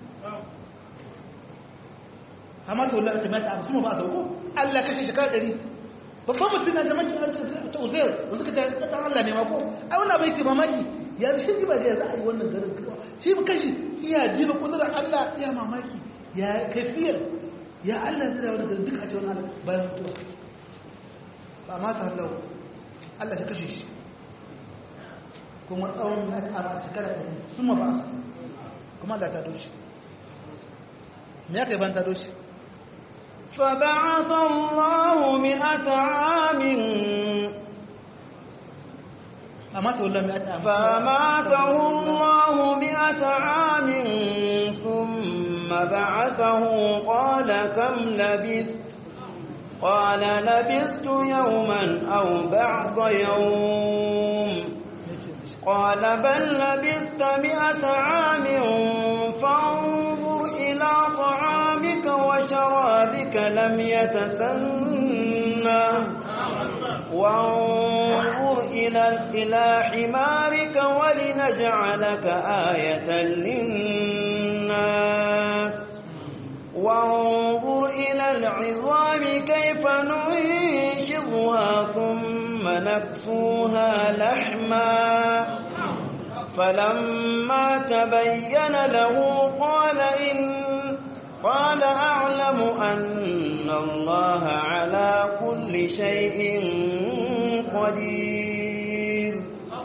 amma ta wula ta mata abu ba a sauko allah kashi shekara ɗari babban mutum na zama ta uzair wasu ka ta allah ne mako ai wannan bai ke mamaki ya shi ba da ya za a yi wannan garin shi kashi iya jiba kudurar allah iya mamaki ya kafiyar ya Allah zai wani garin duka a ce wani Allah bayan mutuwa ba ma ta hallau Allah ya kashe shi kuma tsawon na a shekara ɗari sun ma ba su kuma Allah ta doshi me ya kai ban ta doshi فبعث الله مئة عام أماته الله مئة عام فأماته الله مئة عام ثم بعثه قال كم لبثت قال لبثت يوما أو بعض يوم قال بل لبثت مئة عام فانظر إلى طعامك وشرابك لم يتسنى وانظر إلى إلى حمارك ولنجعلك آية للناس وانظر إلى العظام كيف ننشضها ثم نكسوها لحما فلما تبين له قال إن قال أعلم أن الله على كل شيء قدير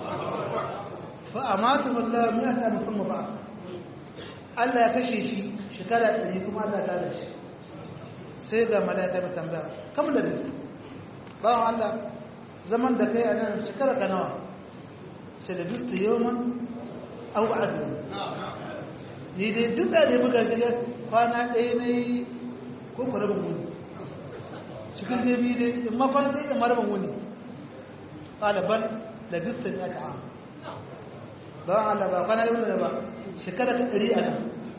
فأماته الله مئة عام ثم بعث Allah ya kashe shi shekara ɗari kuma Allah ta shi sai ga malaka mai tambaya kamar da bisu bawan Allah zaman da kai a nan shekara ka nawa sai da bisu yawon au adu ni dai duk da ne buga shiga kwana ɗaya na yi ko ku rabin wuni cikin dai biyu dai in ma kwana ɗaya in ma rabin wuni ɗaliban da bisu ya ta'a bawan Allah ba kwana yi wuni da ba shekara ka ɗari a nan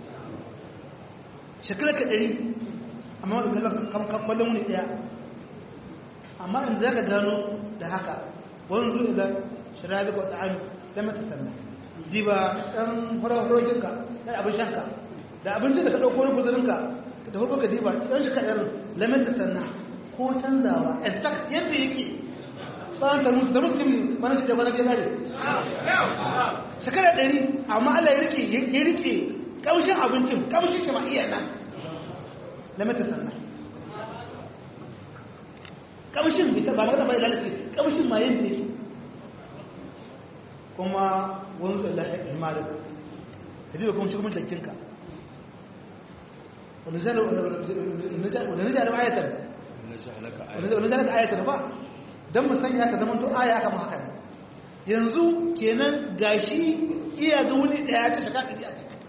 shekara ka ɗari amma wadda kallon kwallon wuni ɗaya amma in za ka gano da haka wani zuwa da shirya da kwata ami da mata sannan jiba ɗan horokinka ɗan abin shanka da abincin da ka ɗauko wani guzurinka da hukun ka diba ɗan shi kaɗar lamenta sannan ko canzawa exact yadda yake tsawon ta musu da musulmi mana shi da wani gina shekara ɗari amma Allah ya rike ya rike ƙamshin abincin ƙamshin ke ma iya nan da mata sannan kamshin bai ba magana bai lalace kamshin ma yanda yake kuma wanzu Allah ya imalik kaji ba kuma shi kuma jakinka wanda zai da ayatar wanda zai da ayatar ba don mu sanya ka zama to aya kama haka ne yanzu kenan gashi iya ga wuni daya ta shaka ɗari a kai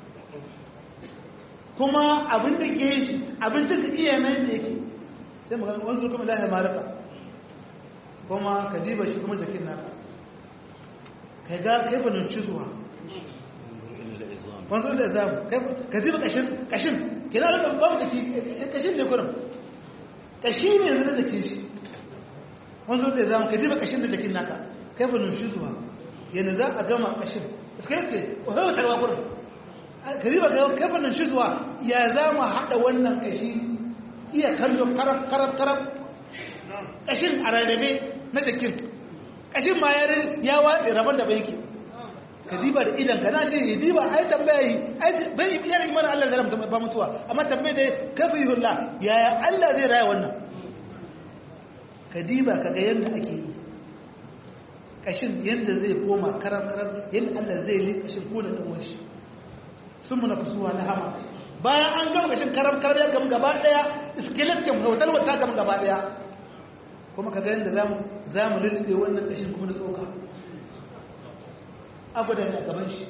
kuma abin da ke shi abincin da iya nan da yake sai magana wanzu kuma lahi marika kuma ka diba shi kuma jakin naka kai ga kai fanin cizuwa wanzu da zamu ka diba kashin kashin kina da babu jaki kashin ne kurin kashi ne yanzu na jakin shi wanzu da zamu ka diba kashin da jakin naka kai fanin cizuwa yana za a gama kashin suka ce wahai wata rawa kurin ka diba kai fanin cizuwa ya za mu haɗa wannan kashi iya kallo karab karab karab kashin a rarrabe na jakin kashin ma ya watsi rabon da bai yake ka diba da idan ka na ce ya diba ai tambaya yi bai yana imanin Allah zai ramta ba mutuwa amma tambaya da kafa yi hulla yaya Allah zai raya wannan ka diba ka ga yadda ake yi kashin yadda zai koma karar karar yadda Allah zai li kashin kona da wani sun muna kusuwa na hama bayan an gama kashin karar karar ya gama gaba daya skeleton zautar wata gama gaba daya kuma ka ga yadda za mu lullube wannan kashin kuma da tsoka abadan a gaban shi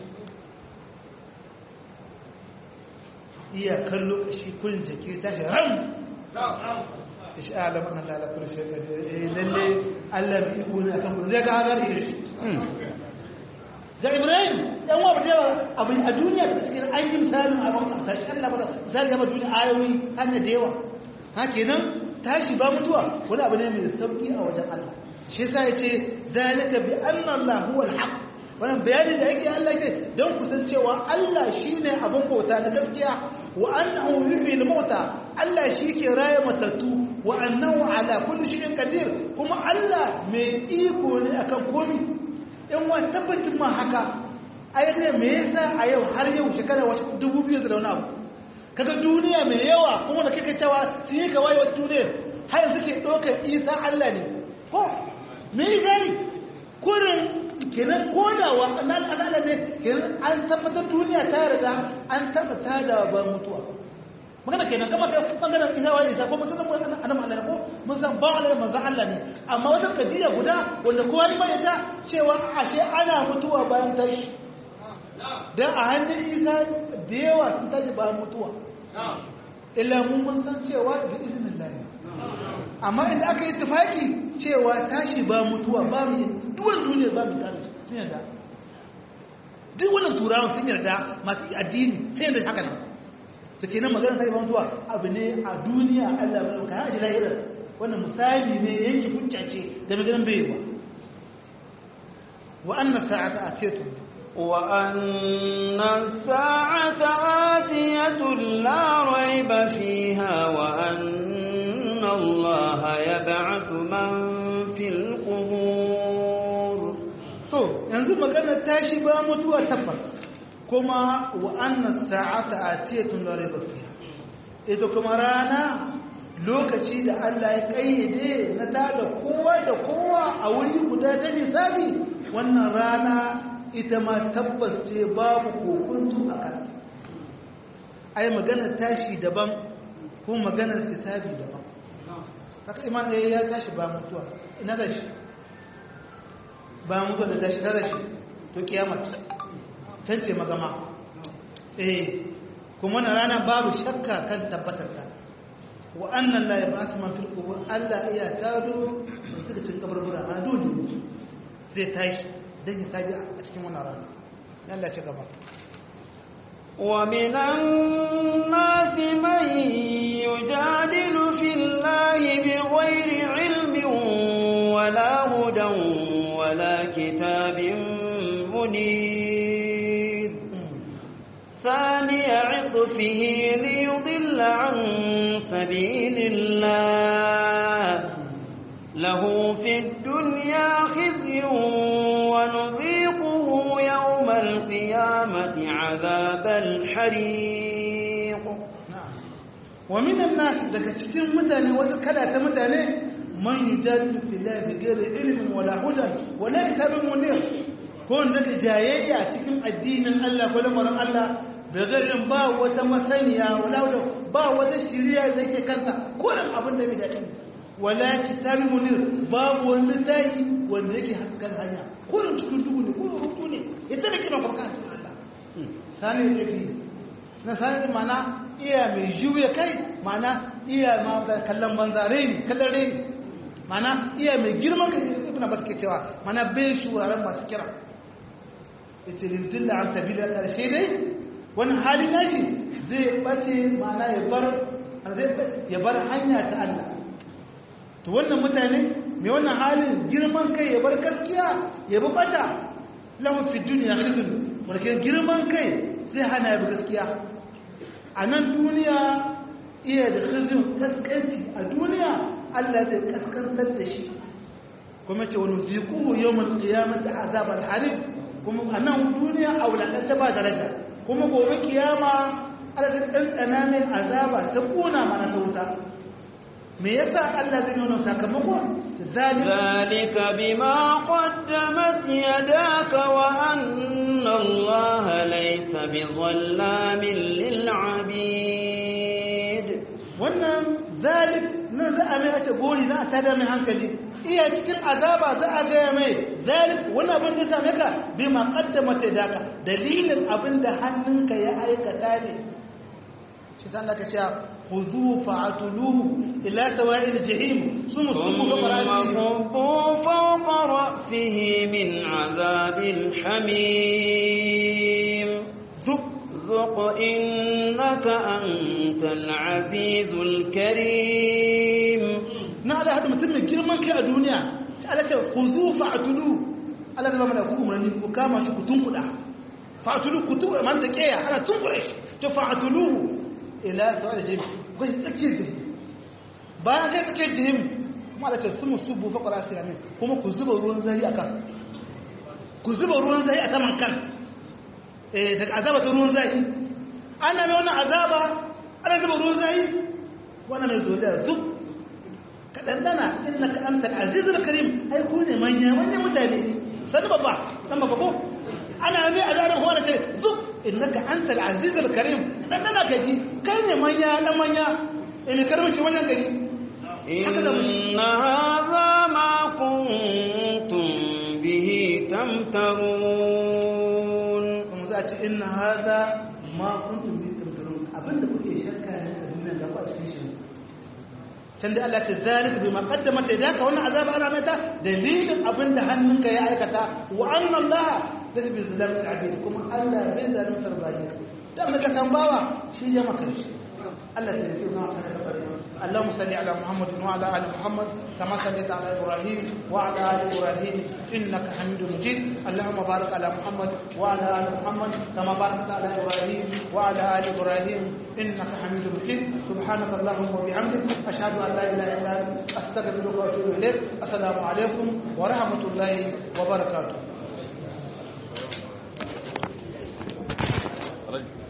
iya kallo kashi kullum jake tashi ram ta shi alam an lalata kullum shi eh lalle Allah bi iko ne akan kullum zai ga hagar da shi ga Ibrahim dan wa bada abin a duniya da cikin an yi misalin abin ta shi Allah bada misali ga duniya ayoyi har da yawa ha kenan tashi ba mutuwa wani abu ne mai sauki a wajen Allah shi yasa yace zalika bi anna Allah huwa al-haq wannan bayanin da yake Allah ke don kusancewa Allah shine abin bauta na gaskiya wa annahu yuhyil mauta Allah shi ke raye matattu wa annahu ala kulli shay'in qadir kuma Allah mai iko ne akan komai in wa tabbatin ma haka ai ne me yasa a yau har yau shekara wata 2000 da wani abu kaga duniya mai yawa kuma da kake cewa sun yi kawai wa duniya har yanzu ke ɗaukar isa Allah ne ko me gani kurin kenan kodawa nan al'ala ne kenan an tabbatar duniya ta yarda an tabbata da ba mutuwa magana kenan kamar kai bangaren isa wa isa ko mun san mun annabi Allah ne ko mun san ba Allah manzo Allah ne amma wata kadiya guda wanda kowa ne bai ta cewa ashe ana mutuwa bayan tashi dan a hannun isa da yawa sun tashi bayan mutuwa illa mun mun san cewa bi iznillah amma inda aka yi tufaki cewa tashi ba mutuwa ba mu duwan duniya ba mu tare sun yarda duk wannan turawan sun yarda masu addini sai yarda haka nan su kenan magana tashi ba mutuwa abu ne a duniya Allah ba ka haji lahira wannan misali ne yanki hujja ce da maganar bai ba wa anna sa'ata atiyatu wa anna sa'ata atiyatu la rayba fiha wa anna الله يبعث من في القبور to yanzu magana tashi ba mutuwa tabbas kuma wa anna sa'ata atiyatun la rayba fiha ita kuma rana lokaci da Allah ya kayyade na tada kowa da kowa a wuri guda da misali wannan rana ita ma tabbas ce babu kokuntu a kan ai maganar tashi daban ko maganar hisabi daban haka iman da ya tashi ba mutuwa ina da shi ba mutuwa da tashi da shi to kiyamat can ce magama eh kuma na rana babu shakka kan tabbatar ta wa annan la yab'ath man fil qubur Allah iya tado suka cin kabarbura a dole zai tashi dan hisabi a cikin wannan rana Allah ya ci gaba ومن الناس من يجادل في الله بغير علم ولا هدى ولا كتاب منير ثاني عطفه ليضل عن سبيل الله له في الدنيا خزي ونذيقه يوم القيامة عذاب الحريق wa minan nas daga cikin mutane wasu kala ta mutane man yujadilu fillahi bighairi ilmin wala hudan wala kitabin munir ko wanda ke jayayya cikin addinin Allah ko lamarin Allah da garin ba wata masaniya wala ba wata shiriya da yake kanta ko dan abin da bai daɗi wala kitabin munir babu wani tayi wanda yake haskar hanya ko da cikin duhu ne ko rubutu ne ita da kina farka cikin Allah sani da yake na sani mana iya mai juya kai mana iya ma kallon banzare ne kallon reni mana iya mai girman kai ibn abbas ke cewa mana bai shugaban masu kira yace lidilla an sabila karshe dai wannan hali nashi zai bace mana ya bar ya bar hanya ta Allah to wannan mutane mai wannan halin girman kai ya bar gaskiya ya bi bata lahum fi dunya khizn wanda girman kai zai hana ya bi gaskiya a nan duniya iya da khizin kaskanci a duniya Allah zai kaskantar da shi kuma ce wani ziku yawon kiyamata azabar harif kuma a nan duniya a wulaƙanta ba daraja kuma gobe kiyama Allah zai ɗanɗana mai azaba ta ƙona mana ta wuta me yasa Allah zai nuna sakamako ذلك بما قدمت يداك وأن الله ليس بظلام للعبيد wannan zalik nan za a mai wace gori na ta da mai hankali iya cikin azaba za a gaya mai zalik wannan abin da same ka bi ma kaddama ta daka dalilin abin da hannunka ya aikata ne shi san da ka ce خذوه فاعتلوه إلى سواء الجحيم ثم صبوا فوق رأسه فوق رأسه من عذاب الحميم ذق ذق إنك أنت العزيز الكريم نعلى هذا مثل جرمان كي الدنيا تعالى خذوه فاعتلوه Allah zama mana ku umarni ku kama shi ku tunkuda fa'tulu ku tuba man da kiyaye ana tunkure shi to fa'tuluhu ila sawal jahim ko shi tsakiyar jahim bayan kai tsakiyar jahim kuma da tasu musubu fa qara siramin kuma ku zuba ruwan zari akan ku zuba ruwan zari a saman kan eh daga azaba ta ruwan zari ana mai wannan azaba ana zuba ruwan zari wannan mai zo da zub ka dandana innaka antal azizul karim ai ku ne manya manyan mutane sani babba dan babba ko ana mai azaban huwa ce zub innaka antal azizul karim dan dana kaji kai ne manya dan manya eh me karmashi wannan gari haka da mushi إن هذا ما كنتم به تمترون kuma za a ce inna hadha ma kuntum bi tamtarun abinda kuke shakka ne a duniya ga a cikin shi can da Allah ta zalika bima qaddamat yadaka wannan azaba ana mai ta dalilin abinda hannunka ya aikata wa anna Allah laysa bi zalamin abid kuma Allah bai zaluntar bayi dan muka san bawa shi ya maka shi Allah ta yi na kan da اللهم صل على محمد وعلى ال محمد كما صليت على ابراهيم وعلى ال ابراهيم انك حميد مجيد اللهم بارك على محمد وعلى ال محمد كما باركت على ابراهيم وعلى ال ابراهيم انك حميد مجيد سبحانك اللهم وبحمدك اشهد ان لا اله الا انت استغفرك واتوب اليك السلام عليكم ورحمه الله وبركاته